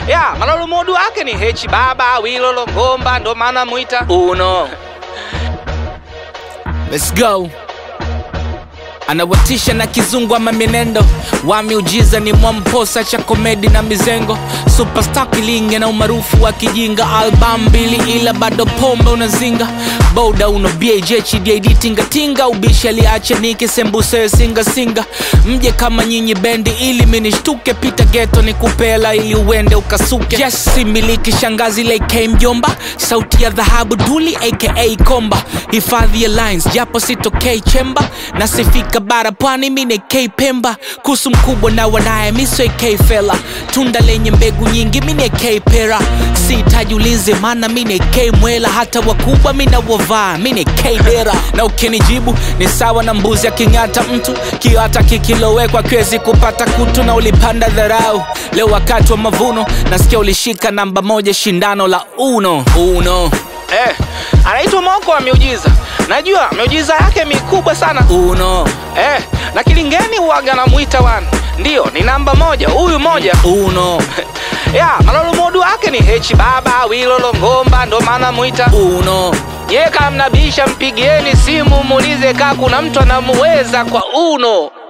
ya malolo modu wake ni hechi baba wilolo ngomba ndo maana mwita uno Let's go. Anawatisha na kizungu ama mienendo wa miujiza ni mwamposa cha komedi na mizengo superstar kilinge na umaarufu wa kijinga album mbili ila bado pombe unazinga boda uno baj chidid tingatinga ubishi aliacha niki sembuse singa singa mje kama nyinyi bendi ili minishtuke pita geto ni kupela ili uende ukasuke yes similiki shangazi lake mjomba sauti ya dhahabu duli aka komba hifadhi ya lines japo sitokei chemba nasifika bara pwani mine k pemba kusu mkubwa na wanaye miso k fela tunda lenye mbegu nyingi mine k pera sihitaji ulinzi mana mine k mwela hata wakubwa mina wavaa mine k dera na ukinijibu ni sawa na mbuzi aking'ata mtu kio hata kikilowekwa kiwezi kupata kutu na ulipanda dharau leo wakati wa mavuno nasikia ulishika namba moja shindano la uno uno eh, anaitwa moko wa miujiza najua miujiza yake mikubwa sana uno eh, na kilingeni uwaga namwita wana ndiyo ni namba moja huyu moja uno ya malolo modu wake ni hechi baba wilolo ngomba ndo maana mwita uno ye kamnabisha mpigieni simu muulize kaa kuna mtu anamuweza kwa uno